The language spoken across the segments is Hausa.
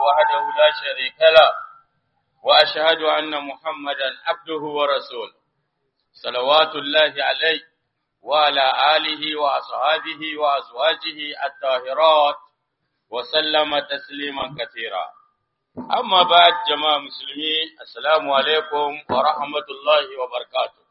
وحده لا شريك له وأشهد أن محمدا عبده ورسوله صلوات الله عليه وعلى آله وأصحابه وأزواجه الطاهرات وسلم تسليما كثيرا أما بعد جماعة مسلمين السلام عليكم ورحمة الله وبركاته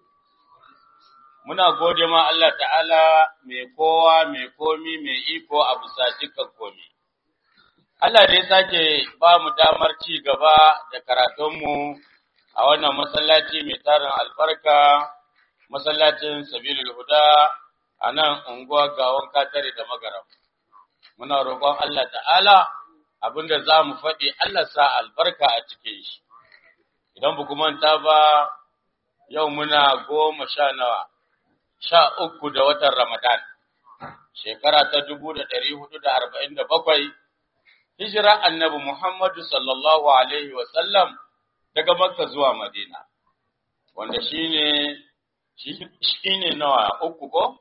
muna gode ma Allah ta'ala mai kowa mai komi mai iko a bisa dukkan komi. Allah da ya sake ba mu damar ci gaba da karatunmu a wannan masallaci mai tarin albarka, masallacin Sabilul Huda a nan unguwa gawon katare da magaram. Muna roƙon Allah ta'ala abinda za mu faɗi Allah sa albarka a cikin shi. Idan ba manta ba, yau muna goma sha nawa. sha uku da watan Ramadan, shekara ta dubu da ɗari hudu da arba'in da bakwai, hijira annabi Muhammadu sallallahu Alaihi wasallam daga Makka zuwa Madina, wanda shi ne shi ne nawa uku ko?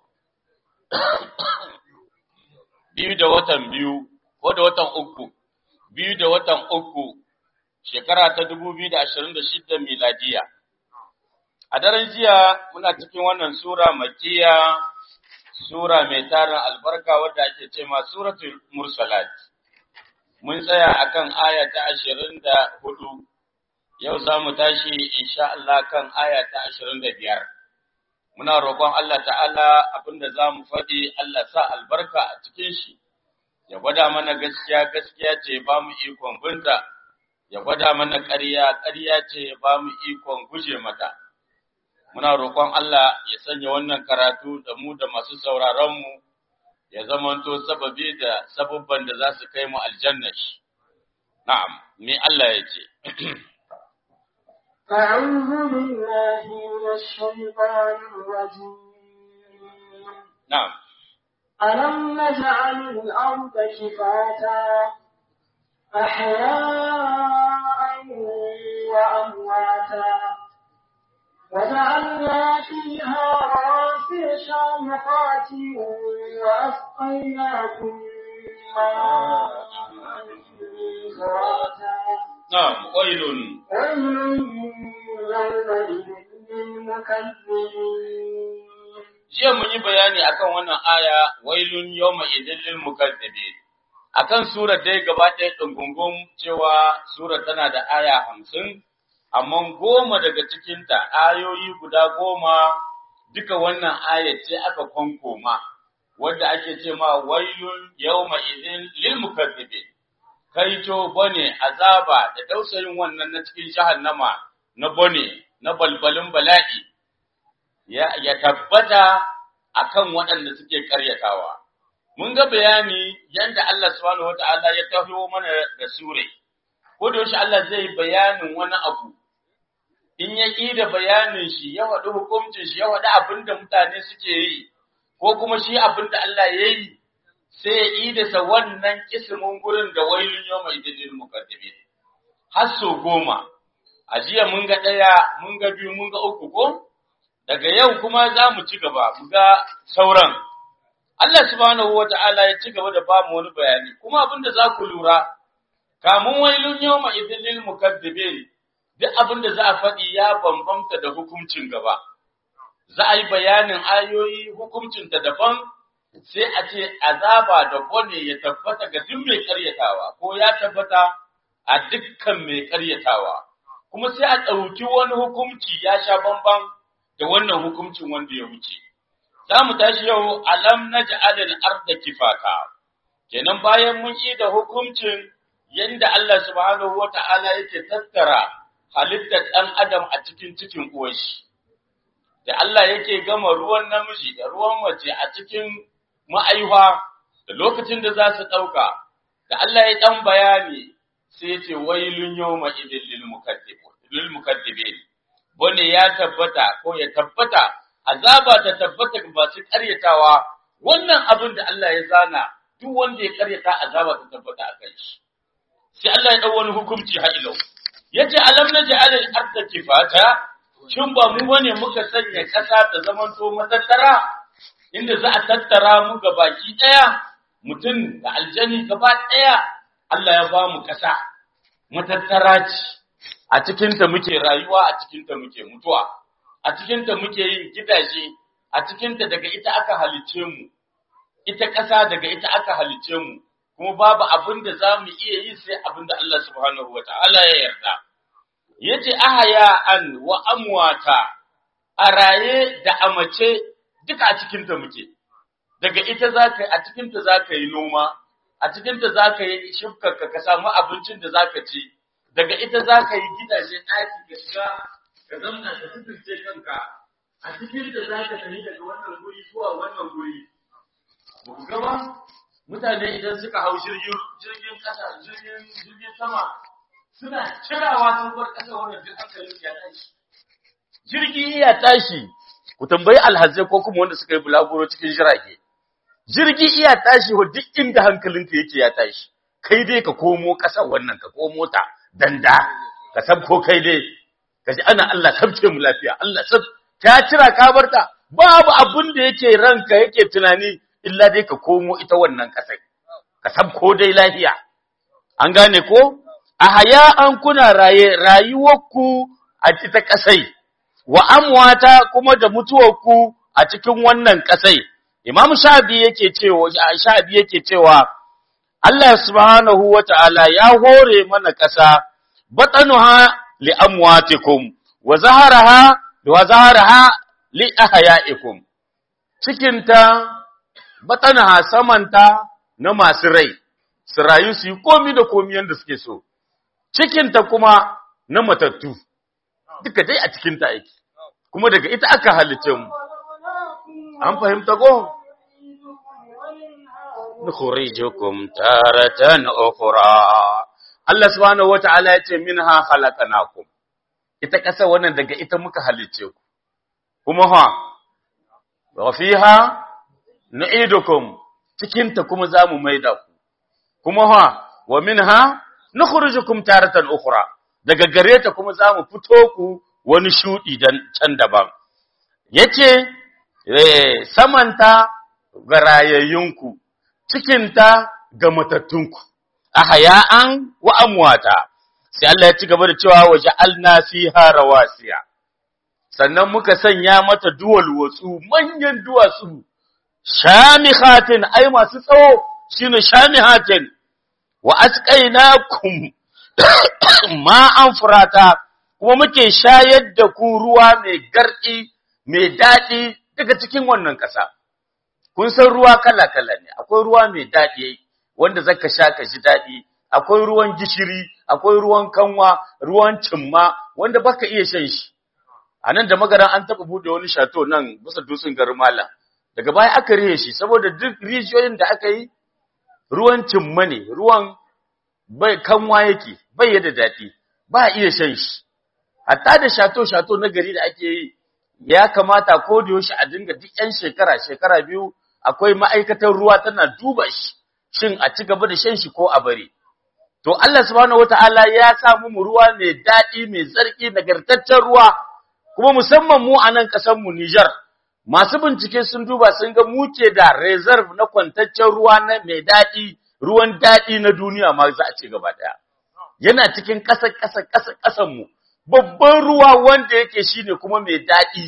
biyu da watan biyu, ko da watan uku, biyu da watan uku, shekara ta dubu biyu da ashirin da shidda miladiya. A daren jiya muna cikin wannan Sura makiya, Sura mai tarin albarka wadda ake ce ma Suratul Mursalat. Mun tsaya akan aya ta ashirin da hudu, yau za mu tashi insha Allah kan aya ta ashirin da biyar. Muna roƙon Allah ta'ala abinda za mu faɗi Allah sa albarka a cikin shi, ya gwada mana gaskiya gaskiya ce ba mu ikon binta, ya gwada mana ƙarya ƙarya ce ba mu ikon guje mata. muna roƙon Allah ya sanya wannan karatu da mu da masu sauraronmu ya zamanto sababi da sababban da za su kai mu aljanna shi. Na'am, me Allah ya ce. أعوذ بالله من الشيطان الرجيم Na'am, ألم نجعل الأرض كفاتا أحياء وأمواتا وجعلنا فيها رواسي شامخات وأسقيناكم ماء فراتا na'am, wailun, ويل يومئذ للمكذبين jiya mun yi bayani akan wannan aya wailun yawma idin lil mukazzibin. Akan surar dai gaba ɗaya ɗungungun cewa surar tana da aya hamsin, amma goma daga cikinta ayoyi guda goma duka wannan aya ce aka kwankoma, wadda ake ce ma wailun yawma idin lil mukazzibin. Kaito bane azaba da dausayin wannan na cikin jahannama na bane na balbalin bala'i ya, ya tabbata akan waɗanda suke ƙaryatawa. Mun ga bayani yadda Allah subhanahu wata'ala ya taho mana da sure, ko da yaushe Allah zai bayanin wani abu, in ya ƙi da bayanin shi, ya faɗi hukuncin shi, ya faɗi abin da mutane suke yi, ko kuma shi abin da Allah ya yi, sai ya ƙi da sa wannan kisimin gurin da wailun yau mai dalilin mukaddimi. Har so goma, a jiya mun ga ɗaya, mun ga biyu, mun ga uku ko? daga yau kuma za mu ci gaba mu ga sauran. Allah subhanahu wa ta'ala ya ci gaba da ba mu wani bayani, kuma abin da za ku lura, kamun wailun yau ma idilil mukaddibin duk abin da za a faɗi ya bambamta da hukuncin gaba. Za a yi bayanin ayoyi hukuncinta daban sai a ce azaba da kone ya tabbata ga duk mai karyatawa ko ya tabbata a dukkan mai karyatawa. Kuma sai a ɗauki wani hukunci ya sha bambam da wannan hukuncin wanda ya wuce. Za mu tashi yau alam na ja'alil arda kifaka. Kenan bayan mun yi da hukuncin yanda Allah subhanahu wa ta'ala yake tattara halittar ɗan adam a cikin cikin uwashi. Da Allah yake gama ruwan namiji da ruwan mace a cikin ma'aiwa da lokacin da za su ɗauka, da Allah ya ɗan bayani sai ce wailun yau ma'idin lil mukaddibin. wanda ya tabbata ko ya tabbata azaba ta tabbata ga masu karyatawa wannan abin da Allah ya zana duk wanda ya karyata azaba ta tabbata a kai shi sai Allah ya dau wani hukunci ha ilau yace alam naj'al al-ardha kifata shin ba mu bane muka sanya kasa ta zamanto matattara inda za a tattara mu ga baki daya mutum da aljani gaba daya Allah ya ba mu ƙasa matattara ce a cikinta muke rayuwa a cikinta muke mutuwa a cikinta muke yin gidaje a cikinta daga ita aka halice mu ita ƙasa daga ita aka halice mu kuma babu abin da za mu iya yi sai abin da Allah subhanahu wa ta'ala ya yarda yace ahaya an wa amwata a raye da amace duka a cikinta muke daga ita zaka a cikinta zaka yi noma a cikinta zaka yi shifkarka ka samu abincin da zaka ci daga ita zaka yi gidaje ɗaki ka shiga ka zamna ka sutunce kanka a cikinta zaka tafi daga wannan guri zuwa wannan guri ba ku gaba mutane idan suka hau jirgin jirgin kasa jirgin jirgin sama suna cirawa sun bar kasa wannan duk hankalin ya tashi jirgi ya tashi ku tambayi alhazai ko kuma wanda suka yi bulaguro cikin jirage jirgi iya tashi wa duk inda hankalinka yake ya tashi kai dai ka komo ƙasar wannan ka komo ta danda ka sab ko kai dai ka ji ana Allah sabce mu lafiya Allah sab ka cira ka barta babu abin da yake ranka yake tunani illa dai ka komo ita wannan ƙasar ka sab ko dai lafiya an gane ko a haya an kuna raye rayuwarku a ita ƙasai wa amwata kuma da mutuwarku a cikin wannan ƙasai Imam Shabi yake cewa Shabi yake cewa Allah subhanahu wata'ala ya hore mana ƙasa batanuha li amwatikum wa zaharaha wa zaharaha li ahyaikum cikinta batanuha samanta na masu rai su rayu su yi komi da komi yanda suke so cikinta kuma na matattu duka dai a cikinta yake kuma daga ita aka halice mu an fahimta ko nukhrijukum taratan ukhra Allah subhanahu wataala yace minha khalaqnakum ita kasa wannan daga ita muka halice ku kuma ha wa fiha nu'idukum cikin ta kuma zamu maida ku kuma ha wa minha nukhrijukum taratan ukhra daga gare ta kuma zamu fito ku wani shudi dan can daban yace samanta ga rayayyunku, cikinta ga matattunku, a haya'an wa amwata, sai Allah ya ci gaba da cewa waje alnasiha rawasiya, sannan muka sanya mata duwal watsu manyan duwatsu, shamihatin ai masu tsawo shi ne shamihatin, wa asƙaina kum ma'an furata, kuma muke shayar da ku ruwa mai garɗi, mai daɗi daga cikin wannan ƙasa. Kun san ruwa kala-kala ne, akwai ruwa mai daɗi wanda zaka sha ka ji daɗi, akwai ruwan gishiri, akwai ruwan kanwa, ruwan cimma wanda baka iya shan shi. A nan da magaran an taɓa buɗe wani shato nan bisa dutsen garin Malam. Daga baya aka rihe shi saboda duk rijiyoyin da aka yi ruwan cimma ne, ruwan bai kanwa yake, bai yada daɗi, ba iya shan shi. Hatta da shato-shato na gari da ake yi, ya kamata ko da yaushe a dinga duk ƴan shekara shekara biyu akwai ma'aikatan ruwa tana duba shi shin a ci gaba da shan shi ko a bari to Allah subhanahu wataala ya sa mu ruwa mai daɗi mai zarki nagartaccen ruwa kuma musamman mu a nan ƙasar mu Niger masu bincike sun duba sun ga mu ke da reserve na kwantaccen ruwa na mai daɗi ruwan daɗi na duniya ma za a ci gaba ɗaya yana cikin ƙasar ƙasar ƙasar ƙasar mu babban ruwa wanda yake shine kuma mai daɗi.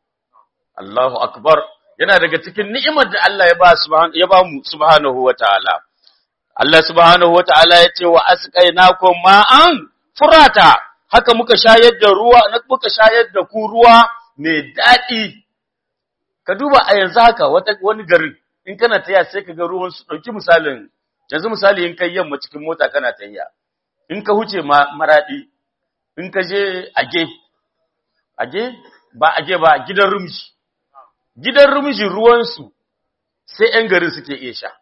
Allahu akbar yana daga cikin ni'imar da Allah ya ba ya ba mu subhanahu wataala. Allah subhanahu wataala ya ce wa asqainakum ma'an furata haka muka shayar da ruwa muka shayar da ku ruwa mai daɗi. Ka duba a yanzu haka wata wani garin in kana taya sai ka ga ruwan su dauki misalin yanzu misali in kai yamma cikin mota kana tayya in ka huce maradi in ka je age, age ba age ba gidan rumji, gidan rumji ruwansu sai ‘yan garin suke iya sha.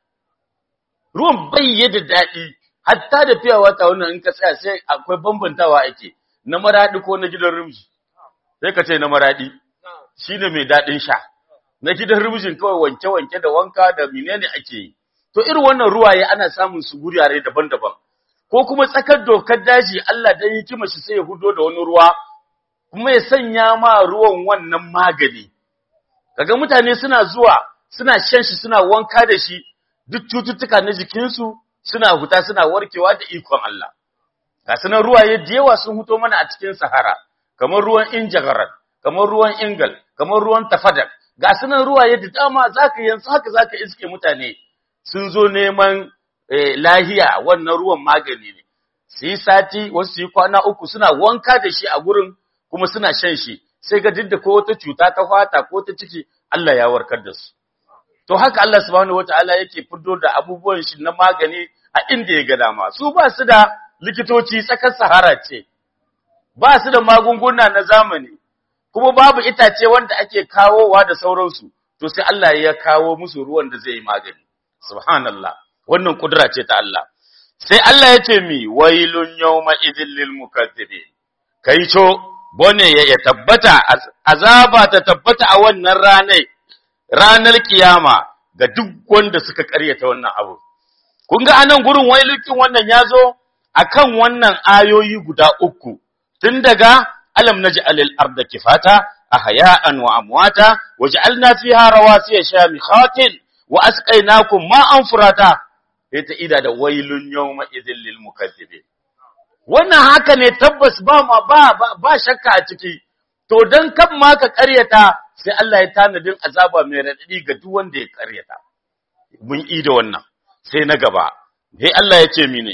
Ruwan bai da daɗi, hatta da fiya wata wannan in ka tsaya sai akwai bambantawa ake na maraɗi ko na gidan rumji, sai ka ce na maraɗi, shi ne mai daɗin sha, na gidan rumjin kawai wanke-wanke da wanka da menene ake yi. To irin wannan ruwaye ana samun su gurare daban-daban. ko kuma tsakar dokar daji Allah dan hikima shi sai ya hudo da wani ruwa kuma ya sanya ma ruwan wannan magani kaga mutane suna zuwa suna shan shi suna wanka da shi duk cututtuka na jikinsu suna huta suna warkewa da ikon Allah ga sunan ruwaye da yawa sun huto mana a cikin sahara kamar ruwan injagaran kamar ruwan ingal kamar ruwan tafadak ga sunan ruwaye da dama zaka yanzu haka zaka iske mutane sun zo neman lahiya wannan ruwan magani ne su yi sati wasu su yi kwana uku suna wanka da shi a gurin kuma suna shan shi sai ga duk da ko wata cuta ta fata ko ta ciki Allah ya warkar da su to haka Allah subhanahu wataala yake fito da abubuwan shi na magani a inda ya ga dama su ba su da likitoci tsakar sahara ce ba su da magunguna na zamani kuma babu itace wanda ake kawowa da sauransu to sai Allah ya kawo musu ruwan da zai yi magani subhanallah wannan kudura ce ta Allah sai Allah ya ce mi wailun yawma idhil lil mukaththibin kai co bone ya tabbata azaba ta tabbata a wannan ranar ranar kiyama ga duk wanda suka karyata wannan abu kun ga anan gurin wailukin wannan yazo akan wannan ayoyi guda uku tun daga alam naj'alil arda kifata ahya'an wa amwata waj'alna fiha rawasiya shamikhatin wa asqaynakum ma'an furata ita ida da wailun yawma idhil lil mukaththibin wannan haka ne tabbas ba ma ba ba shakka a ciki to dan kan ma ka karyata sai Allah ya tanadin azaba mai radadi ga duk wanda ya karyata mun yi da wannan sai na gaba sai Allah ya ce mini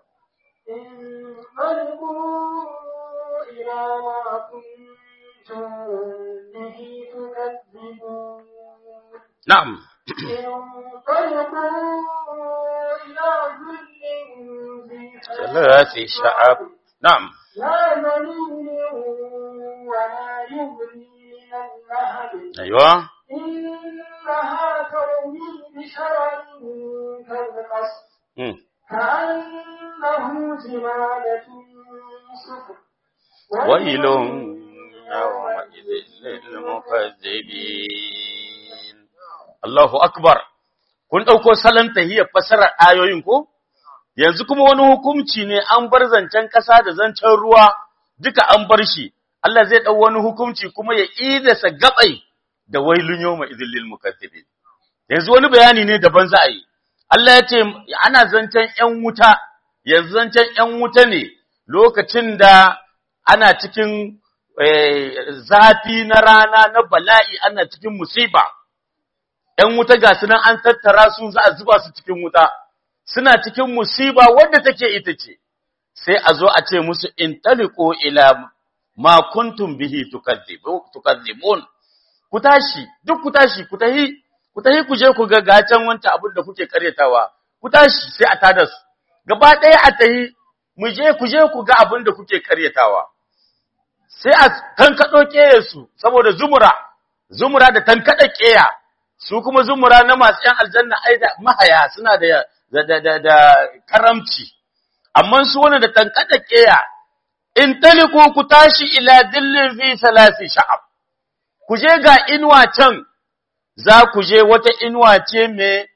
انطلقوا إلى ما كنتم به تكذبون na'am انطلقوا إلى ظل ذي ثلاث شعب na'am لا ذليل ولا يغني من اللهب aiwa إنها ترمي بشرر كالقصر mm. كأنه جمالة صفر ويل يومئذ للمكذبين Allahu akbar kun dauko salon tahiyar fasarar ayoyin ko yanzu kuma wani hukunci ne an bar zancen kasa da zancen ruwa duka an bar shi Allah zai dau wani hukunci kuma ya idasa gabai da wailun yawma idhil lil mukaththibin yanzu wani bayani ne daban za a yi Allah ya ce ana zancen ƴan wuta yanzu zancen ƴan wuta ne lokacin da ana cikin eh, zafi na rana na bala'i ana cikin musiba ‘yan wuta ga su nan an tattara su za a zuba su cikin wuta, suna cikin musiba wadda take ita ce, sai a zo a ce musu in taliko ila ma kuntum bihi tukadzibun ku tashi, duk ku tashi, ku tahi, ku tahi ku je ku ga gacen wancan abin da kuke karyatawa, ku tashi sai a tada su, gaba ɗaya a tahi, mu je ku je ku ga abin da kuke karyatawa. Sai a tankaɗo ƙeyarsu saboda zumura, zumura da tankaɗa ƙeya, su kuma zumura na masu ‘yan aljanna ai da mahaya suna da, da, da, da, da karamci, amma su wani da tankada ƙeya, in taliku ku tashi ila dillin fi salasi sha'ab, ku je ga inuwa can, za ku je wata inuwa ce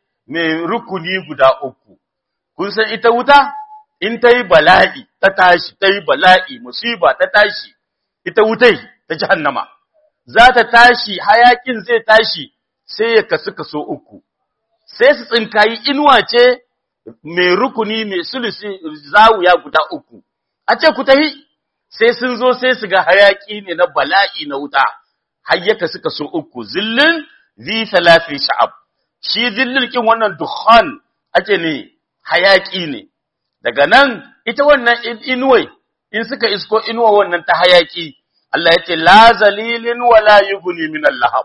mai rukuni guda uku, kun san ita wuta? In ta yi bala'i, ta tashi, ta yi bala'i, musiba ta tashi, ita wutai ta jahannama, za ta tashi, hayakin zai tashi, sai ya kasu kaso uku, sai su tsinkayi inuwa ce mai rukuni mai sulusi zawuya guda uku, a ce ku tahi, sai sun zo sai su ga hayaƙi ne na bala'i na wuta, har ya kasu kaso uku, zillin zi salafi sha'ab, shi zillin kin wannan dukhan ake ne hayaƙi ne, daga nan ita wannan inuwai, in suka isko inuwa wannan ta hayaƙi, Allah ya ce, La zalilin wala yuguni min lahab.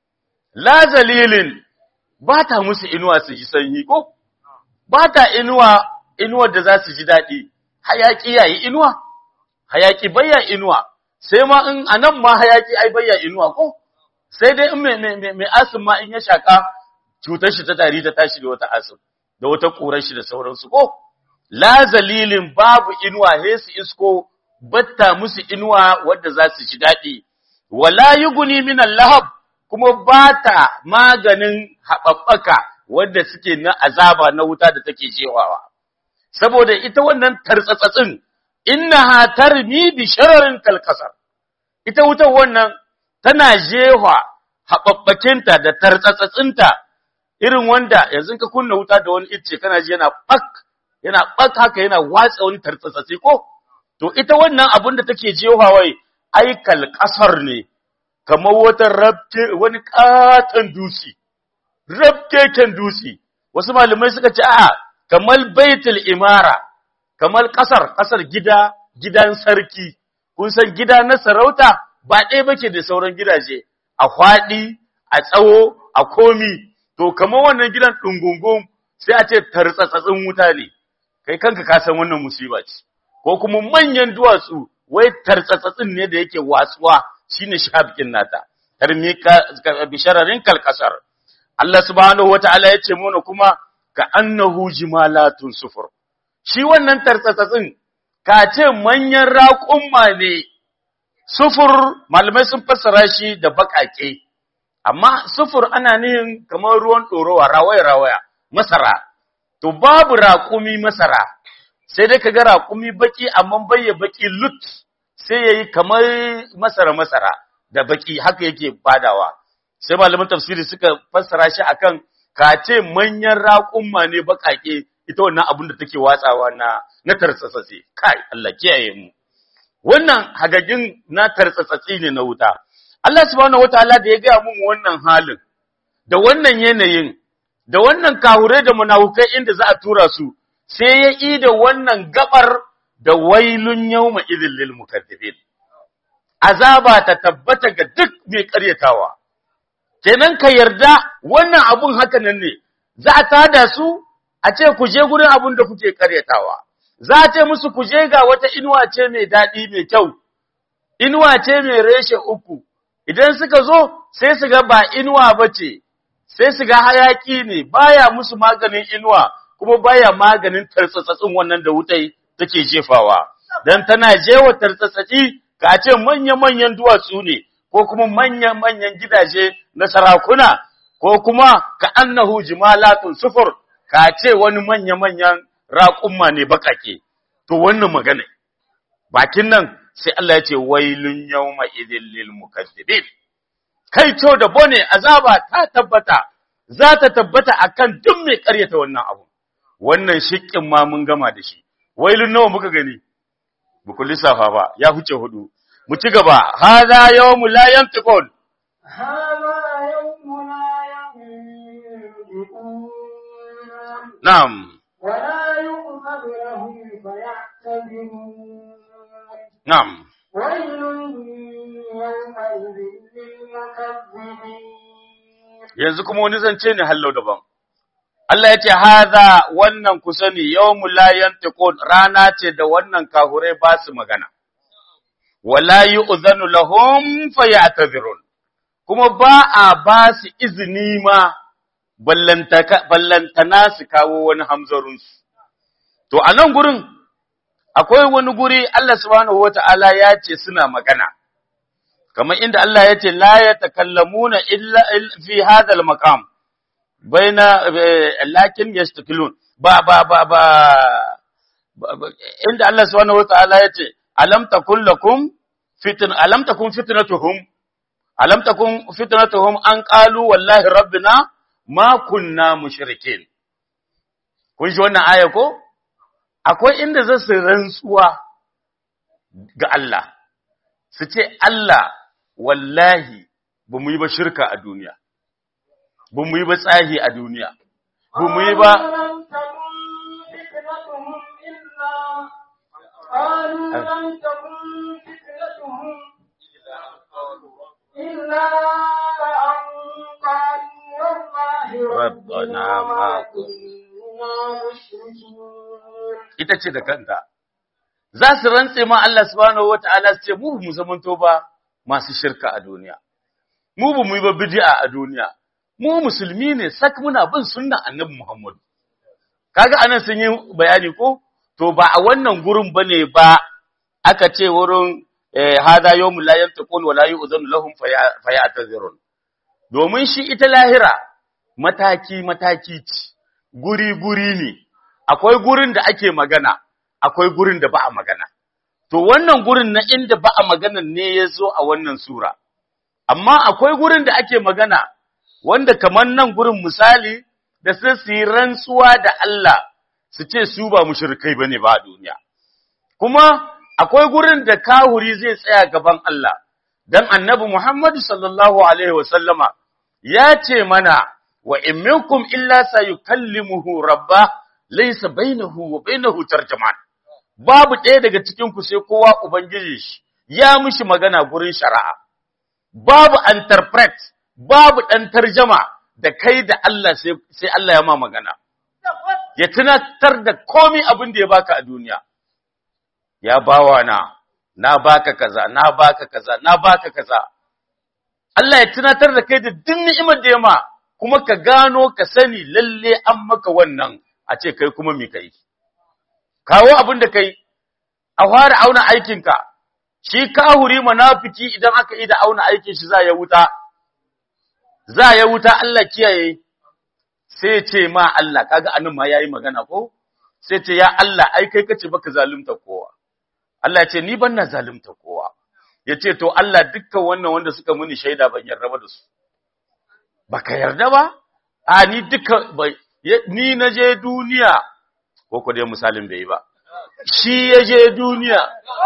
la zalilin ba ta musu inuwa su ji sanyi ko ba ta inuwa inuwar da za su ji daɗi hayaki yayi inuwa hayaki bayya inuwa sai ma in anan ma hayaki ai bayya inuwa ko sai dai in mai mai mai asim ma in ya shaka cutar shi ta tari ta tashi da wata asim da wata kurar shi da sauransu ko la zalilin babu inuwa he su isko batta musu inuwa wadda za su ji daɗi wala yuguni min lahab kuma ba ta maganin haɓaɓɓaka wadda suke na azaba na wuta da take jewawa. Saboda ita wannan tartsatsin, inna ha tarmi bi shararin kalkasar, ita wutar wannan tana jewa haɓaɓɓakinta da tartsatsinta irin wanda yanzu ka kunna wuta da wani icce kana ji yana ɓak yana ɓaka haka yana watsa wani tartsatsatsi ko to ita wannan abin da take jehawai aikal ƙasar ne kamar wata rabke wani katon dutse rabkeken dutse wasu malamai suka ce a kamar baitul imara kamar ƙasar ƙasar gida gidan sarki kun san gida na sarauta ba ɗaya bake da sauran gidaje a faɗi a tsawo a komi to kamar wannan gidan ɗungungun sai a ce tartsatsin wuta ne kai kanka ka san wannan musiba ce ko kuma manyan duwatsu wai tartsatsin ne da yake watsuwa shine shafikin nata tarmi ka bishararin kalkasar Allah subhanahu wataala ya ce mana kuma ka annahu jimalatun sufur shi wannan tartsatsin ka ce manyan raƙumma ne sufur malamai sun fassara shi da baƙaƙe amma sufur ana nihin kamar ruwan ɗorowa rawaya-rawaya masara to babu raƙumi masara sai dai kaga raƙumi baki amma bayya baki lut sai yayi kamar masara masara da baki haka yake badawa sai malaman tafsiri suka fassara shi akan kace manyan raƙumma ne baƙaƙe ita wannan abin da take watsawa na na tartsatsi kai Allah kiyaye mu wannan hagagin na tartsatsi ne na wuta Allah subhanahu wataala da ya ga mun wannan halin da wannan yanayin da wannan kahure da munafukai inda za a tura su sai ya yi da wannan gabar da wailun yawma idhil lil mukaththibin azaba ta tabbata ga duk mai karyatawa kenan ka yarda wannan abun haka nan ne za a tada su a ce ku je gurin abun da kuke karyatawa za a ce musu ku je ga wata inuwa ce mai daɗi mai kyau inuwa ce mai reshe uku idan suka zo sai su ga ba inuwa ba ce sai su ga hayaki ne baya musu maganin inuwa kuma baya maganin tartsatsin wannan da wutai take jefawa dan tana jewa tartsatsi ka ce manya-manyan duwatsu ne ko kuma manya-manyan gidaje na sarakuna ko kuma ka annahu jimalatun sufur ka ce wani manya-manyan raƙumma ne bakake to wannan magana bakin nan sai Allah ya ce wailun yawma idhil lil mukaththibin kai to da bone azaba ta tabbata za ta tabbata akan duk mai ƙaryata wannan abu wannan shiƙin ma mun gama da shi wailun nawa muka gani buku lissafa ba ya huce hudu mu ci gaba hadha yawmu la yantiqun هذا يوم لا ينطقون na'am ولا يؤذن لهم فيعتذرون na'am ويل يومئذ للمكذبين yanzu kuma wani zance ne hallau daban Allah ya ce hadha wannan ku sani yawmu la yantiqun rana ce da wannan kahure ba su magana wala yu'zanu lahum fayatazirun kuma ba a ba su izini ma ballantaka ballantana su kawo wani hamzarunsu to a nan gurin akwai wani guri Allah subhanahu wata'ala ya ce suna magana kamar inda Allah ya ce la yatakallamuna illa il- fi hadha al-maqam baina eh, lakin yastakilun ba ba ba ba ba- ba- inda Allah subhanahu wata'ala ya ce alam takun lakum fitn alam takun fitnatuhum alam takun fitnatuhum an qalu wallahi rabbina ma kunna mushrikin kun ji wannan aya ko akwai inda za su rantsuwa ga Allah su ce Allah wallahi ba mu yi ba shirka a duniya ba mu yi ba tsahi a duniya ba mu yi ba قالوا لم تكن فتنتهم قالوا لم تكن فتنتهم إلا أن قالوا والله ربنا ما كنا مشركين ita ce da kanta za su rantse ma Allah subhanahu wata'ala su ce mu ba mu zamanto ba masu shirka a duniya mu ba mu yi ba bid'a a duniya mu musulmi ne sak muna bin sunnan annabi Muhammad kaga anan sun yi bayani ko to ba a wannan gurin bane ba aka ce wurin eh, hada yawmu la yantaqun wa la yu'zanu lahum faya- fayatazirun domin shi ita lahira mataki mataki ce guri guri ne akwai gurin da ake magana akwai gurin da ba a magana to wannan gurin na inda ba a magana ne ya zo a wannan sura amma akwai gurin da ake magana wanda kamar nan gurin misali da sai su yi rantsuwa da Allah su ce su ba mushrikai bane ba a duniya kuma akwai gurin da kahuri zai tsaya gaban Allah dan annabi Muhammad sallallahu alaihi wasallama ya ce mana wa in minkum illa sayukallimuhu rabba laysa bainahu wa bainahu tarjuman babu ɗaya daga cikin ku sai kowa ubangiji shi ya mishi magana gurin shari'a babu interpret babu ɗan tarjama da kai da Allah sai sai Allah ya ma magana ya tunatar da komai abin da ya baka a duniya ya bawa na na baka kaza na baka kaza na baka kaza Allah ya tunatar da kai da duk ni'imar da ya ma kuma ka gano ka sani lalle an maka wannan a ce kai kuma me kai kawo abin da kai a fara auna aikinka shi kahuri munafiki idan aka yi da auna aikin shi za ya wuta za ya wuta Allah kiyaye sai ce ma Allah kaga anan ma yayi magana ko sai ce ya Allah ai kai kace baka zalunta kowa Allah ya ce ni ban na zalunta kowa ya ce to Allah dukkan wannan wanda suka muni shaida ban yarda ba da su baka yarda ba a ni duka ni na je duniya ko ko dai misalin bai yi ba shi ya je duniya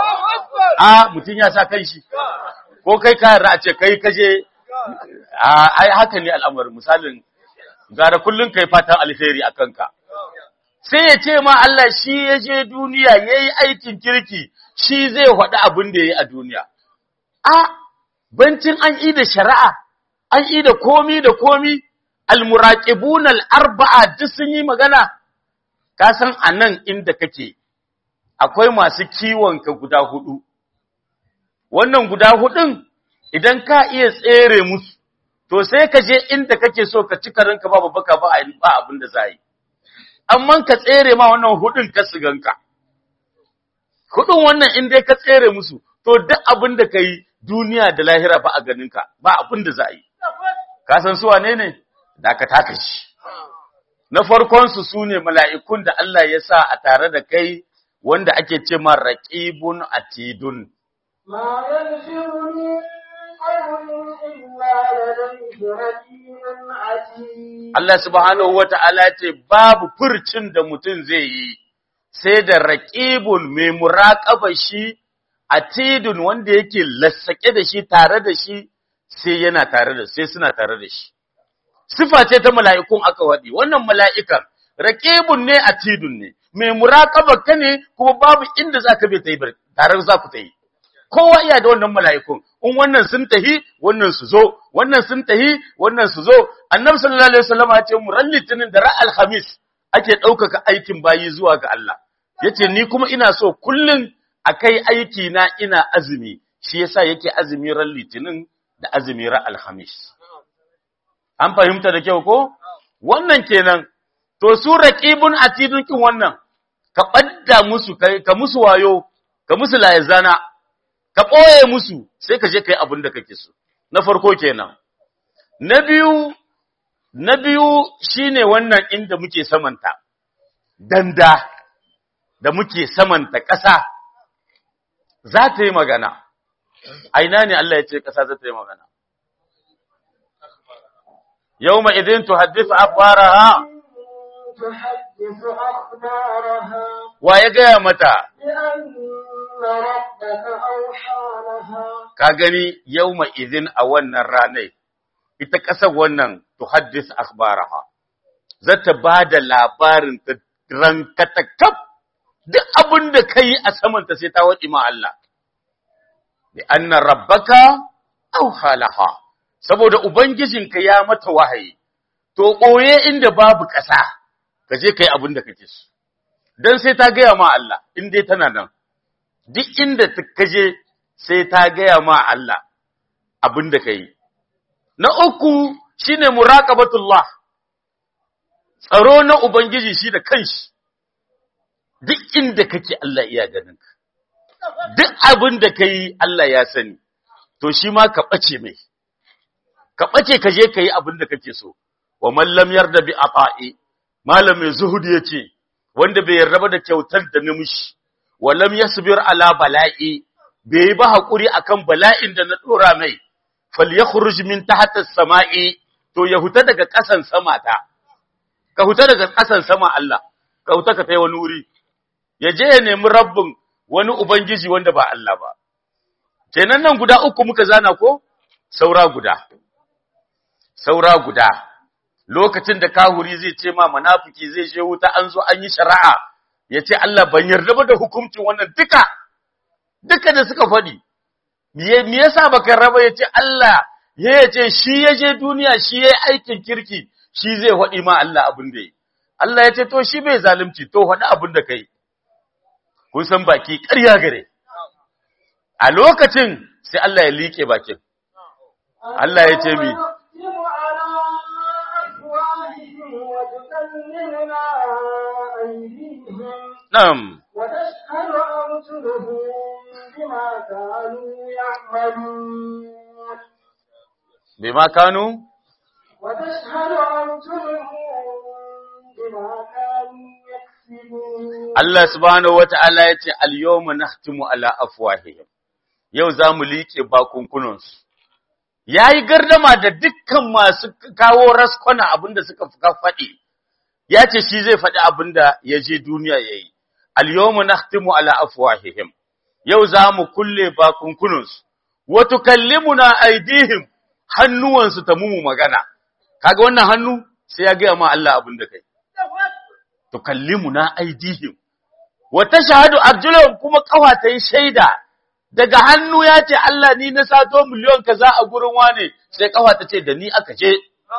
a mutum ya sa kan shi ko kai ka yarda a ce kai ka je a ai haka ne al'amarin misalin gara kullun kai fatan alheri a kanka sai ya ce ma Allah shi ya je duniya yayi aikin kirki shi zai faɗi abin da yayi a duniya a bancin an yi da shari'a an yi da komi da komi almuraqibun al-arba'a duk sun yi magana ka san anan inda kake akwai masu kiwon ka guda hudu wannan guda hudun idan ka iya tsere musu to sai ka je inda kake so ka ci karanka babu baka ba ba abin da za yi amma ka tsere ma wannan hudun ka siganka hudun wannan in dai ka tsere musu to duk abin da ka yi duniya da lahira ba a ganinka ba abin da za a yi ka san su wane ne da ka taka shi na farkon su sune mala'ikun da Allah ya sa a tare da kai wanda ake ce ma raqibun atidun ما يلفظ من قول إلا لديه رقيب عتيد Allah subhanahu wata'ala ce babu furcin da mutum zai yi sai da raqibun mai muraqaba shi atidun wanda yake lassake da shi tare da shi sai yana tare da sai suna tare da shi sifa ce ta mala'ikun aka wadi wannan mala'ikan raqibun ne atidun ne mai muraqaba ka ne kuma babu inda zaka bai tayi tare za ku tayi kowa iya da wannan mala'ikun in wannan sun tahi wannan su zo wannan sun tahi wannan su zo annabi sallallahu alaihi wasallam ya ce mu ran litinin da ra'al khamis ake ɗaukaka aikin bayi zuwa ga Allah yace ni kuma ina so kullun akai aiki na ina azumi shi yasa yake azumi ran litinin da azumi ran alhamis an fahimta da kyau ko wannan kenan to su raqibun atidun kin wannan ka badda musu kai ka musu wayo ka musu layazana ka boye musu sai ka je kai abin da kake so na farko kenan na biyu na biyu shine wannan inda muke samanta danda da muke samanta ƙasa za ta yi magana aina ne Allah ya ce ƙasa za ta yi magana yau ma idin tuhaddisa akhbaraha تحدث أخبارها wa ya gaya mata بأن ربك أوحى لها ka gani yau ma idin a wannan ranar ita ƙasar wannan tuhaddis akhbaraha za ta ba da labarin ta rankatakaf duk abin da ka yi a samanta sai ta waɗi ma Allah bi anna rabbaka auha laha saboda ubangijinka ya mata wahayi to ɓoye inda babu ƙasa ka je kai abin da kake so dan sai ta gaya ma Allah in dai tana nan duk inda ta kaje sai ta gaya ma Allah abin da kai na uku shine muraqabatullah tsaro na ubangiji shi da kanshi duk inda kake Allah iya ganin ka duk abin da kai Allah ya sani to shi ma ka bace mai ka bace ka je kai abin da kake so wa man lam yarda bi ata'i malam mai zuhudi yace wanda bai yarda ba da kyautar da nimishi wa lam yasbir ala bala'i bai yi ba hakuri akan bala'in da na dora mai falyakhruj min tahta as-sama'i to ya huta daga kasan sama ta ka huta daga kasan sama Allah kauta ka tai wani wuri ya je ya nemi rabbin wani ubangiji wanda ba Allah ba kenan nan guda uku muka zana ko saura guda saura guda lokacin da kahuri zai ce ma munafiki zai je wuta an zo an yi shari'a ya ce Allah ban yarda ba da hukuncin wannan duka duka da suka faɗi me yasa baka raba ya ce Allah ya ce shi ya je duniya shi ya yi aikin kirki shi zai faɗi ma Allah abin da yi Allah ya ce to shi bai zalunci to faɗi abin da kai kun san baki ƙarya gare a lokacin sai Allah ya liƙe bakin Allah ya ce mi Na'am وتشهد أرجلهم بما كانوا يعملون bima kanu وتشهد أرجلهم بما كانوا يكسبون Allah subhanahu wata'ala ya ce al-yawma nahtimu ala afwahihim yau zamu liƙe bakunkunansu yayi gardama da dukkan masu kawo raskwana abinda suka faɗi ya ce shi zai faɗi abinda ya je duniya yayi al-yawma nahtimu ala afwahihim yau zamu kulle bakunkunansu wa tukallimuna aydihim hannuwansu ta mumu magana kaga wannan hannu sai ya ga ma Allah abinda kai tukallimuna aydihim wa tashhadu arjuluhum kuma kafa ta yi shaida daga hannu ya ce Allah ni na sato miliyon kaza a gurin wane sai kafa ta ce da ni aka je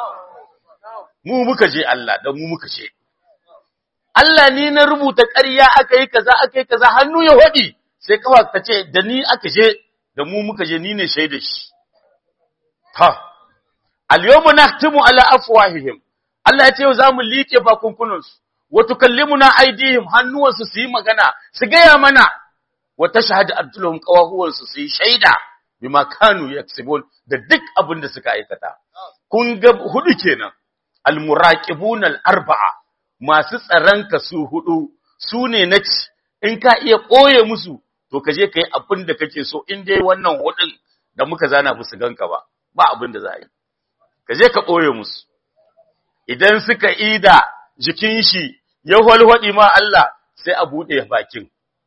mu muka je Allah da mu muka je Allah ni na rubuta ƙarya aka yi kaza aka yi kaza hannu ya hodi sai kafa ta ce da ni aka je da mu muka je ni ne shaida shi ha al-yawma nahtimu ala afwahihim Allah ya ce yau zamu liƙe bakunkunansu wa tukallimuna aydihim hannuwansu su yi magana su gaya mana wa tashhadu arjuluhum qawahuwansu su yi shaida bima kanu yaksibun da duk abin da suka aikata kun ga hudu kenan almuraqibun al-arba'a masu tsaron ka su hudu su ne naci in ka iya koye musu to ka je kai abin da kake so in dai wannan hudun da muka zana musu ganka ba ba abin da za a yi ka je ka koye musu idan suka ida jikin shi ya walwaɗi ma Allah sai a buɗe bakin.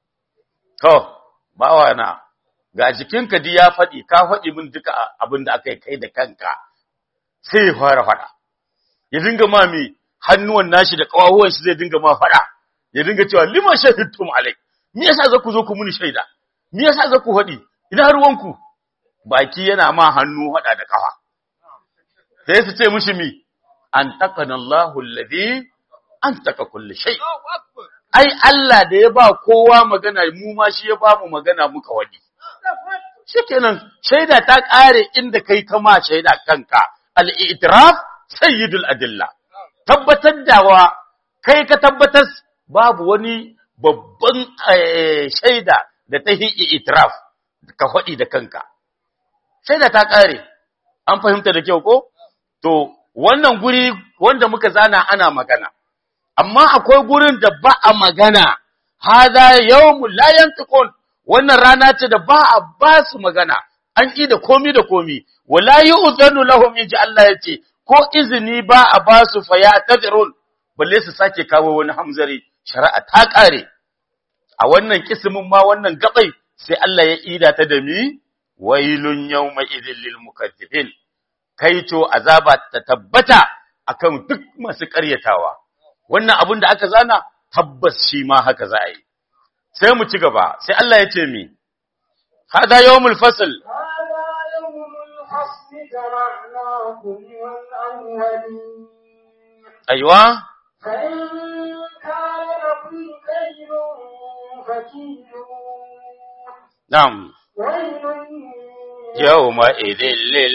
To, bawa na, ga jikinka di ya faɗi, ka faɗi min duka abin da aka yi kai da kanka, sai ya fara faɗa. Ya dinga ma mi hannuwan nashi da ƙawahuwan shi zai dinga ma faɗa, ya dinga cewa liman shahidtum alai, me yasa za ku zo ku muni shaida, me yasa za ku faɗi, ina ruwanku, baki yana ma hannu faɗa da ƙafa. Sai su ce mishi mi, an taƙana Allahu alladhi an taka kulli shay ai Allah da ya ba kowa magana mu ma shi ya ba mu magana muka wadi shikenan shaida ta kare inda kai kama shaida kanka al-i'tiraf sayyidul adilla tabbatar da wa kai ka tabbatar babu wani babban shaida da ta yi i'tiraf ka faɗi da kanka shaida ta kare an fahimta da kyau ko to wannan guri wanda muka zana ana magana amma akwai gurin da ba a magana, haza yawmu la yantiqun wannan rana ce da ba a ba su magana, an ƙi da komi da komi, wala yu'zanu lahum inji Allah ya ce, ko izini ba a ba su fa ya tazirun, balle su sake kawo wani hamzari, shari'a ta ƙare. A wannan kismin ma wannan gabai sai Allah ya ida ta da mi, wailun yawma idhil lil mukaththibin. Kai to azaba ta tabbata akan duk masu ƙaryatawa. wannan abin da aka zana tabbas shi ma haka za a yi sai mu ci gaba sai Allah ya ce mi hada yawmul fasl هذا يوم الفصل جمعناكم والأولين aiwa فإن كان لكم كيد فكيدون na'am ويل yawma idhil lil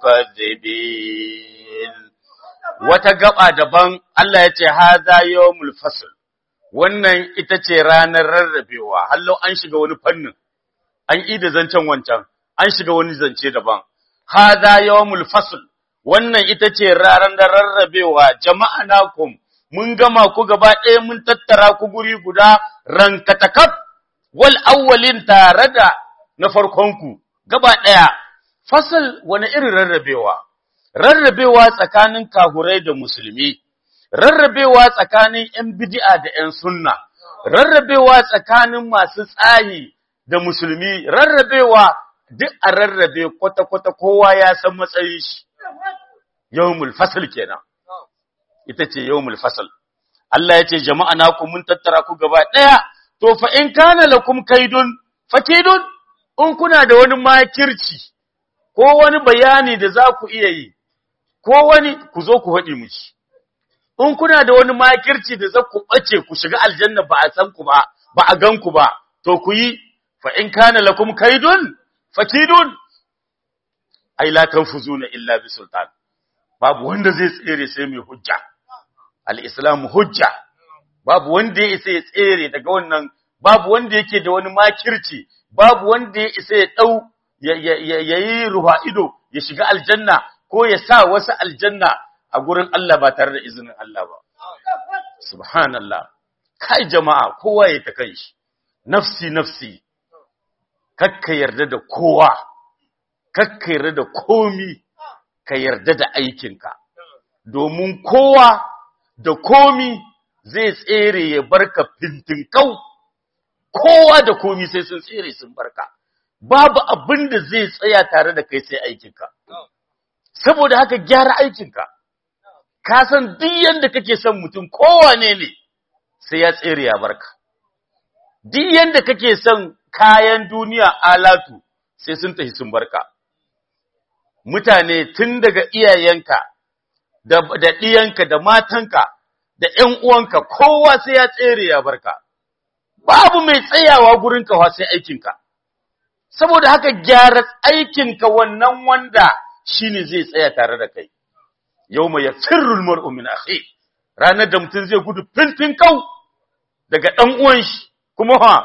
mukaththibin wata gaba daban Allah ya ce hada yawmul fasl wannan ita ce ranar rarrabewa hallo an shiga wani fannin an ida zancen wancan an shiga wani zance daban hada yawmul fasl wannan ita ce ranar da rarrabewa jama'anakum mun gama ku gaba ɗaya mun tattara ku guri guda rankatakaf wal awwalin tare da na farkonku gaba ɗaya fasal wani irin rarrabewa rarrabewa tsakanin kahurai da musulmi rarrabewa tsakanin ‘yan bid'a da ‘yan sunna, rarrabewa tsakanin masu tsayi da musulmi, rarrabewa duk a rarrabe kwata-kwata kowa ya san matsayin shi. Yawmul fasal kenan. Ita ce yawmul fasal. Allah ya ce jama'a na ku mun tattara ku gaba ɗaya, to fa in kana lakum kaidun, fakidun, in kuna da wani makirci, ko wani bayani da za ku iya yi, ko wani ku zo ku haɗi mu ci. in kuna da wani makirci da za ku ɓace ku shiga aljanna ba a san ku ba, ba a gan ku ba, to ku yi, fa in kana lakum kaidun, fakidun, ai la tanfuzuna illa bi sultan. Babu wanda zai tsere sai mai hujja. Al-Islam hujja. Babu wanda ya isa ya tsere daga wannan, babu wanda yake da wani makirci, babu wanda ya isa ya ɗau, ya yi ruwa ido, ya shiga aljanna, ko ya sa wasu aljanna a gurin Allah ba tare da izinin Allah ba. Subhanallah, kai jama'a kowa ya ta kan shi, nafsi nafsi, kakka yarda da kowa, kakka yarda da komi, ka yarda da aikinka, domin kowa da komi zai tsere ya barka fintinkau, kowa da komi sai sun tsere sun barka, babu abin da zai tsaya tare da kai sai aikinka. Saboda haka gyara aikinka. ka san duk yanda kake son mutum kowane ne sai ya tsere ya barka duk yanda kake son kayan duniya alatu sai sun tafi sun barka mutane tun daga iyayenka da da diyanka da matanka da ƴan uwanka kowa sai ya tsere ya barka babu mai tsayawa gurin ka sai aikinka saboda haka gyara aikinka wannan wanda shine zai tsaya tare da kai yau mai yafirrul mar'u min akhi ranar da mutum zai gudu fintin kau daga dan uwan shi kuma ha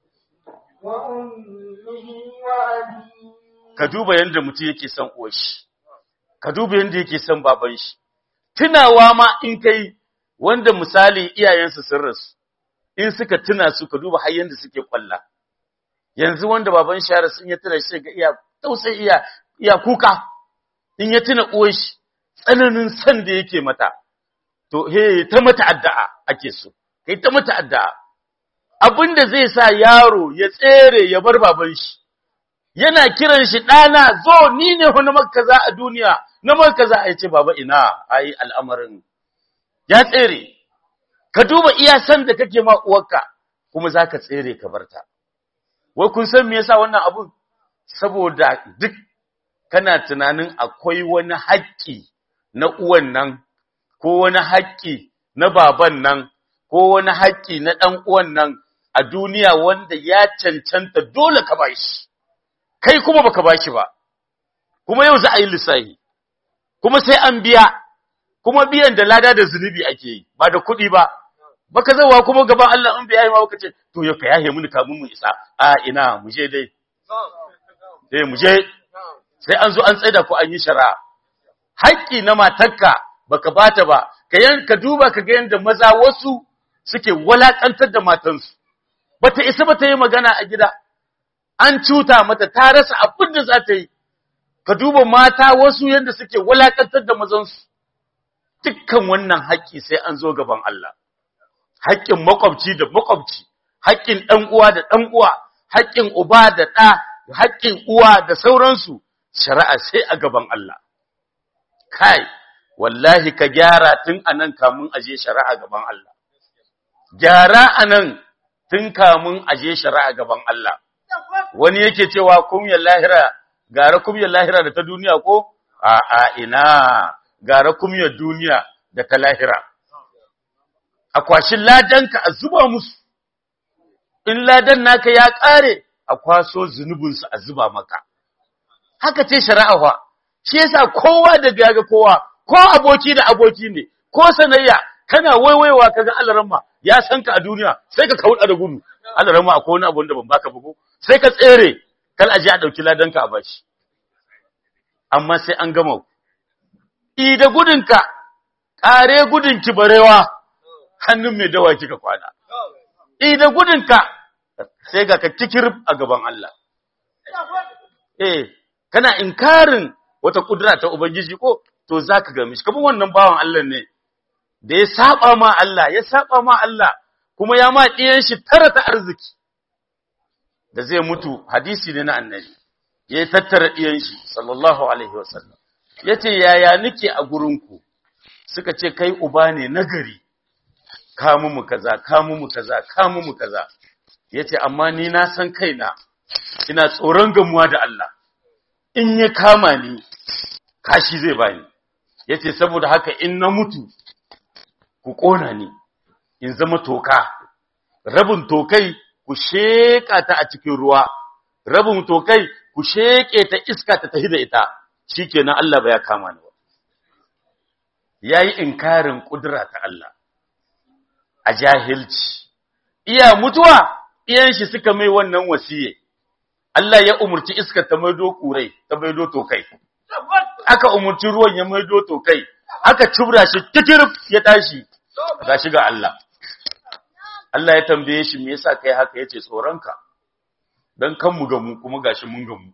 wa ummihi wa abihi ka duba yanda mutum yake son uwar shi ka duba yanda yake son baban shi tunawa ma in kai wanda misali iyayensu sun rasu in suka tuna su ka duba har yanda suke kwalla yanzu wanda baban shi ya rasu in ya tuna shi ga iya tausayi iya iya kuka in ya tuna uwar shi tsananin san da yake mata, to, he, ta mata addu'a ake so, kai ta mata addu'a. Abin da zai sa yaro ya tsere ya bar baban shi, yana kiran shi ɗana zo ni ne wani makaza a duniya, na makaza a ce baba ina, ai al'amarin, ya tsere, ka duba iya san da kake ma uwarka, kuma za ka tsere ka barta. Wai kun san me yasa wannan abun? Saboda duk kana tunanin akwai wani haƙƙi na uwan nan, ko wani haƙƙi na baban nan, ko wani haƙƙi na ɗan uwan nan a duniya wanda ya cancanta dole ka bashi, kai kuma baka bashi ba, kuma yau za a yi lissahi, kuma sai an biya, kuma biyan da lada da zunubi ake yi, ba da kuɗi ba, baka zawa kuma gaban Allah in biya yi ma baka ce, to yau ka yahe mini kamun mu isa, a ina mu je dai, eh mu je, sai an zo an tsaida ko an yi shari'a. haƙƙi na matarka baka bata ba ka yanka duba ka ga yanda maza wasu suke walakantar da matansu bata isa bata yi magana a gida an cuta mata ta rasa abin da za ta yi ka duba mata wasu yanda suke walakantar da mazansu dukkan wannan haƙƙi sai an zo gaban Allah haƙƙin makwabci da makwabci haƙƙin ɗan uwa da ɗan uwa haƙƙin uba da ɗa haƙƙin uwa da sauransu shari'a sai a gaban Allah kai wallahi ka gyara tun anan kamun aje shari'a gaban Allah gyara anan tun kamun aje shari'a gaban Allah wani yake cewa kumyar lahira gara kumyar lahira da ta duniya ko a a ina gara kumyar duniya da ta lahira a kwashin ladanka a zuba musu in ladan naka ya kare a kwaso zunubinsu a zuba maka haka ce shari'a fa shi yasa kowa da gaga kowa ko aboki da aboki ne ko sanayya kana waiwaiwa kaga Allah ya san ka a duniya sai ka kauda da gudu Allah akwai wani abu da ban baka bugu sai ka tsere kal aje a dauki ladanka a bashi amma sai an gama i da gudunka kare gudunki barewa hannun mai dawa kika kwana i da gudunka sai ga ka kikir a gaban Allah eh kana inkarin wata kudura ta Ubangiji ko to za ka gami shi, kamar wannan bawan Allah ne, da ya saba ma Allah ya saba ma Allah kuma ya ma ɗiyan shi tara ta arziki da zai mutu hadisi ne na annabi ya tattara ɗiyan shi sallallahu alaihi wasallam ya ce yaya nike a gurinku suka ce kai uba ne nagari kamu mu kaza kamu mu kaza kamu mu kaza ya ce amma ni na san kaina ina tsoron gamuwa da Allah in ya kama ni kashi zai bani ya ce saboda haka in na mutu ku ƙona ni in zama toka rabin tokai ku sheƙa ta a cikin ruwa rabin tokai ku sheƙe ta iska ta tafi da ita shikenan Allah ba ya kama ni ba yayi inkarin kudura ta Allah a jahilci iya mutuwa iyan shi suka mai wannan wasiye Allah ya umurci iska ta maido kurai ta maido tokai aka umurci ruwan ya maido tokai aka cubra shi titirif ya tashi gashi ga Allah Allah ya tambaye shi me yasa kai haka yace tsoronka dan kan mu gamu kuma gashi mun gamu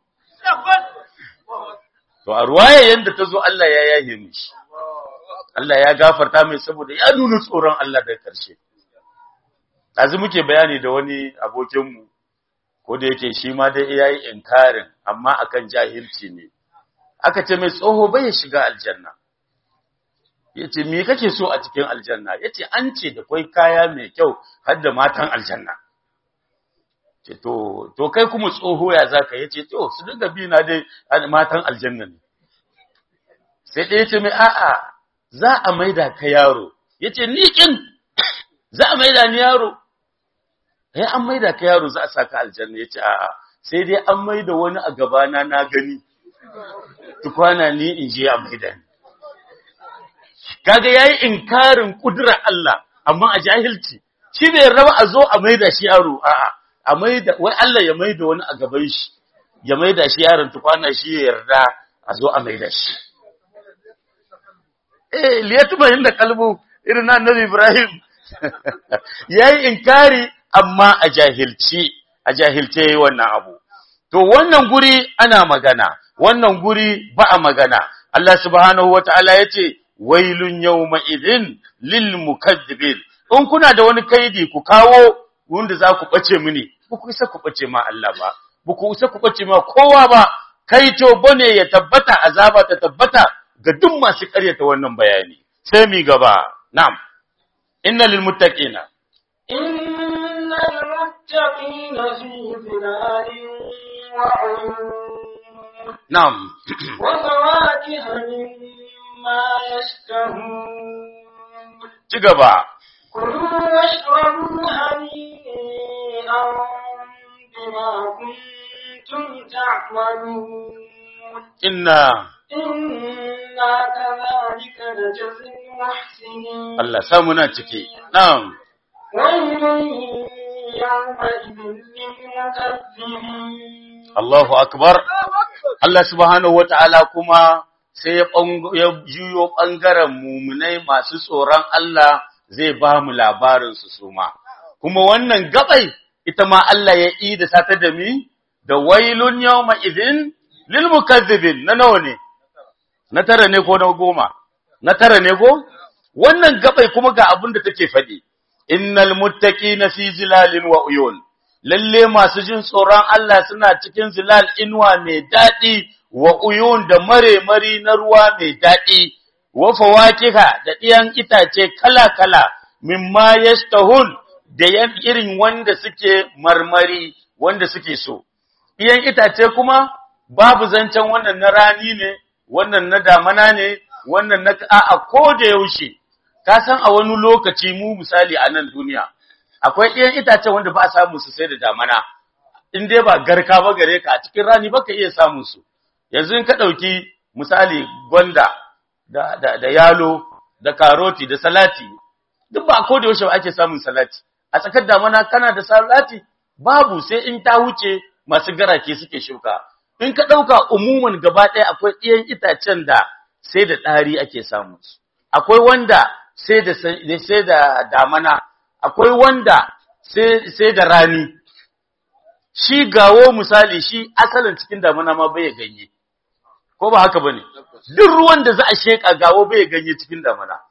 to a ruwaya yanda tazo Allah ya yahe mishi Allah ya gafarta mai saboda ya nuna tsoron Allah da karshe azu muke bayani da wani abokin mu ko da yake shi ma dai yayi inkarin amma akan jahilci ne aka ce mai tsoho bai shiga aljanna yace me kake so a cikin aljanna yace an ce da kai kaya mai kyau har da matan aljanna ce to to kai kuma tsoho ya zaka yace to su dinga bi na dai matan aljanna ne sai dai yace mai a'a za a maida ka yaro yace ni kin za a maida ni yaro eh an maida ka yaro za a saka aljanna yace a'a sai dai an maida wani a gabana na gani tukwana ni in je a maida ni kaga yayi inkarin kudura Allah amma a jahilci shi bai raba a zo a maida shi yaro a'a a maida wai Allah ya maida wani a gaban shi ya maida shi yaron tukwana shi ya yarda a zo a maida shi eh liyatuma inda kalbu irin na annabi Ibrahim yayi inkari amma a jahilci a jahilce yayi wannan abu to wannan guri ana magana wannan guri ba a magana Allah subhanahu wataala yace wailun yawma idhin lil mukaththibin in kuna da wani kaidi ku kawo wanda za ku bace mini ba ku isa ku bace ma Allah ba ba ku isa ku bace ma kowa ba kai to bane ya tabbata azaba ta tabbata ga duk masu ƙaryata wannan bayani sai mi gaba na'am inna lil muttaqina innal muttaqina fi dhilalin wa 'uyun na'am wa fawakiha mimma yashtahun ci gaba كلوا واشربوا هنيئا بما كنتم تعملون inna إنا كذلك نجزي المحسنين Allah samu na ciki na'am ويل يومئذ للمكذبين Allahu akbar Allah subhanahu wata'ala kuma sai ya ɓang- ya juyo ɓangaren mumunai masu tsoron Allah zai ba mu labarinsu su ma. Kuma wannan gabai ita ma Allah ya yi da sata da mi da wailun yawma idin lil mukazzibin na nawa ne? Na tara ne ko na goma? Na tara ne ko? Wannan gabai kuma ga abin da take faɗi. Innal muttaqina fi zilalin wa uyun. lalle masu jin tsoron Allah suna cikin zilal inuwa mai daɗi wa uyun da mare-mari na ruwa mai daɗi, wa fawakiha da ɗiyan itace kala-kala, mimma yastahun da yan irin wanda suke marmari, wanda suke so. Ɗiyan itace kuma babu zancen wannan na rani ne, wannan na damana ne, wannan na a'a ko da yaushe, ka san a wani lokaci mu misali a nan duniya. akwai ɗiyan itacen wanda ba a samun su sai da damana in dai ba garka ba gare ka a cikin rani baka iya samun su yanzu in ka ɗauki misali gwanda da, da, da yalo da karoti da salati duk ba ko da yaushe ba ake samun salati a tsakar damana kana da salati babu sai in ta wuce masu garake suke shuka in ka ɗauka umuman gaba ɗaya akwai ɗiyan itacen da sai da ɗari ake samun su akwai wanda sai da sai da damana akwai wanda sai da rani shi gawo misali shi asalin cikin damuna ma bai ganye ko ba haka bane duk ruwan da za a sheka gawo bai ganye cikin damuna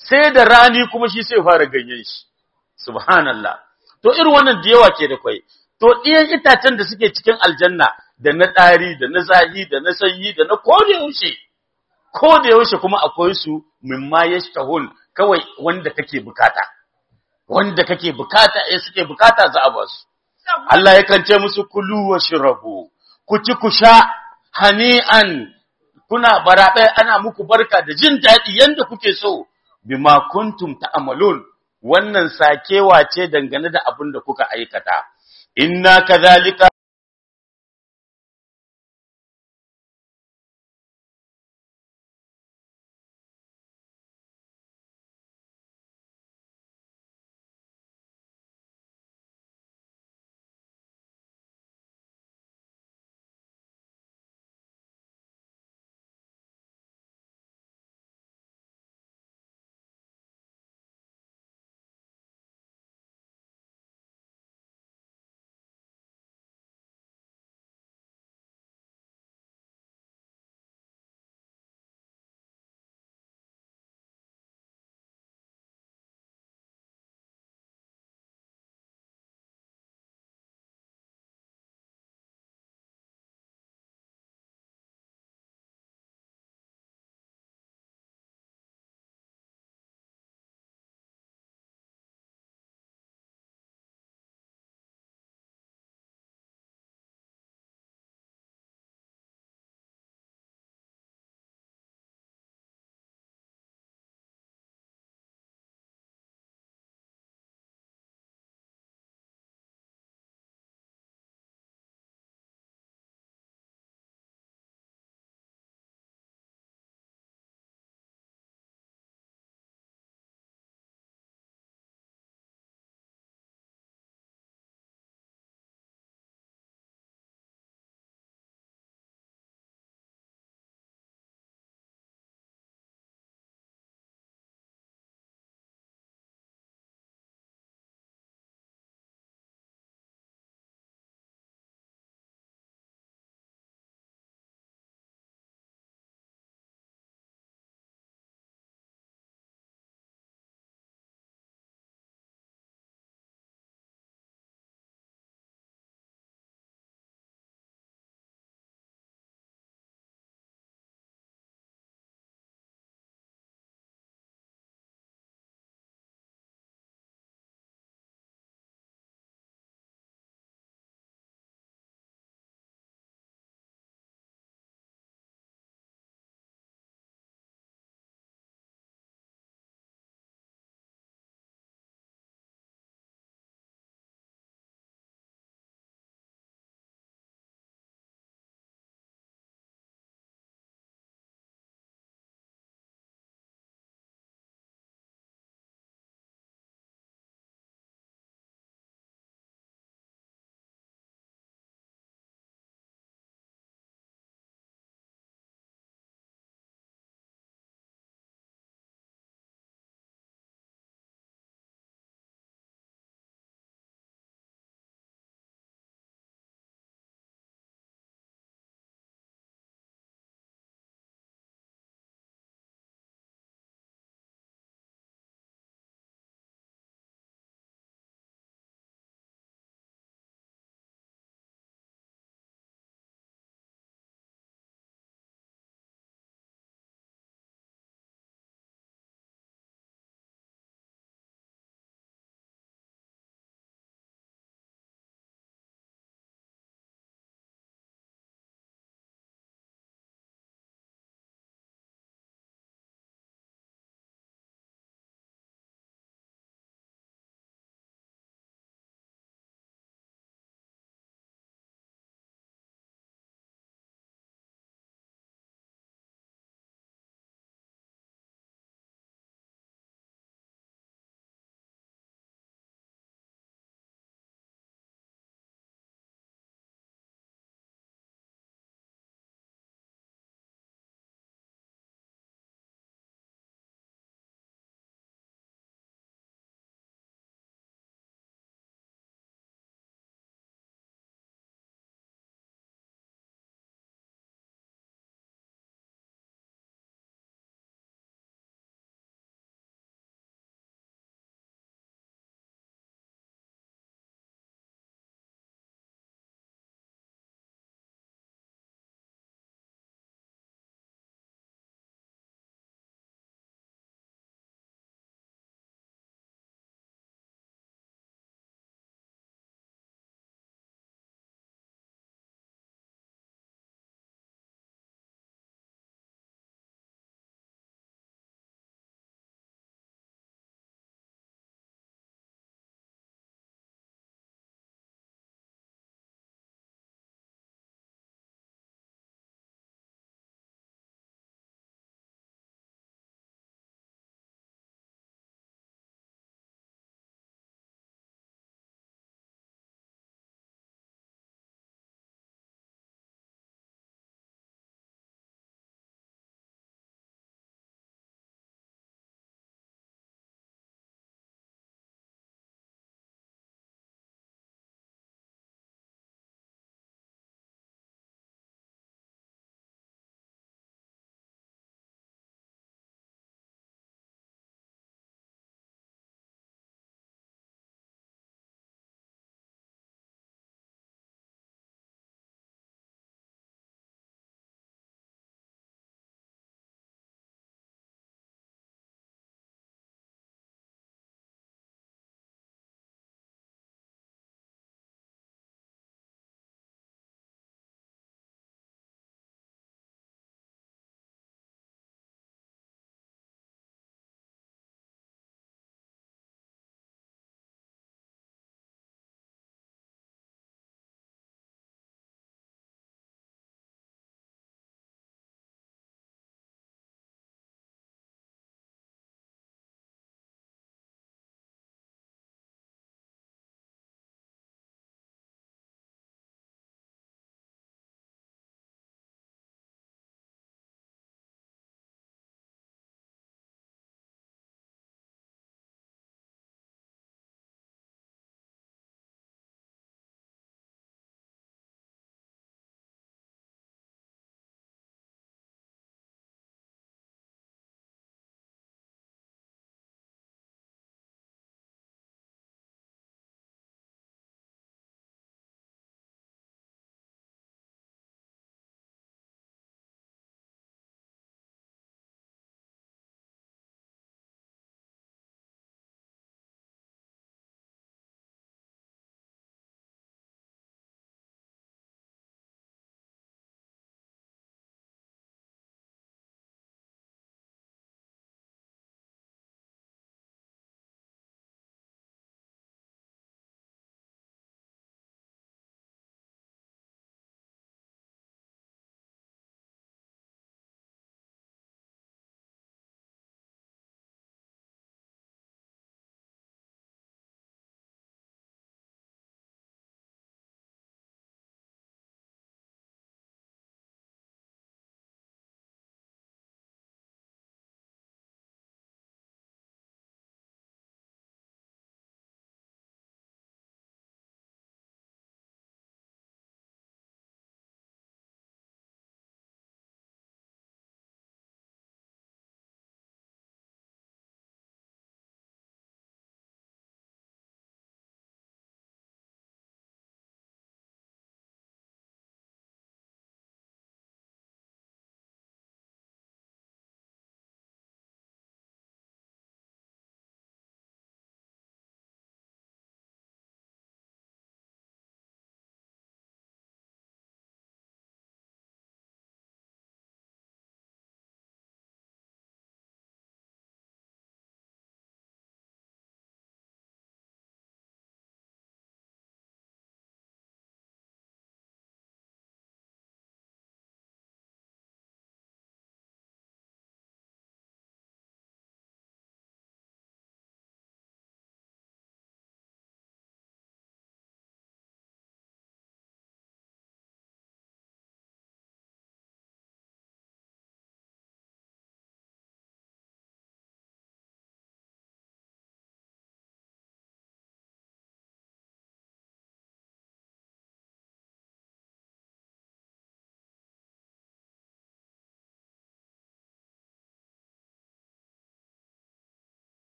sai da rani kuma shi sai fara ganyen shi subhanallah to irin wannan da yawa ke da kwai to ɗiyan itacen da suke cikin aljanna da na ɗari da na zahi da na sanyi da na koda yaushe ko da yaushe kuma akwai su mimma yashtahun kawai wanda kake bukata wanda kake bukata eh suke bukata za a ba su Allah yakan ce musu kulu wa shirabu ku ci ku sha hani'an kuna barabe ana muku barka da jin daɗi yanda kuke so bima kuntum ta'malun wannan sakewa ce dangane da abin da kuka aikata inna kadhalika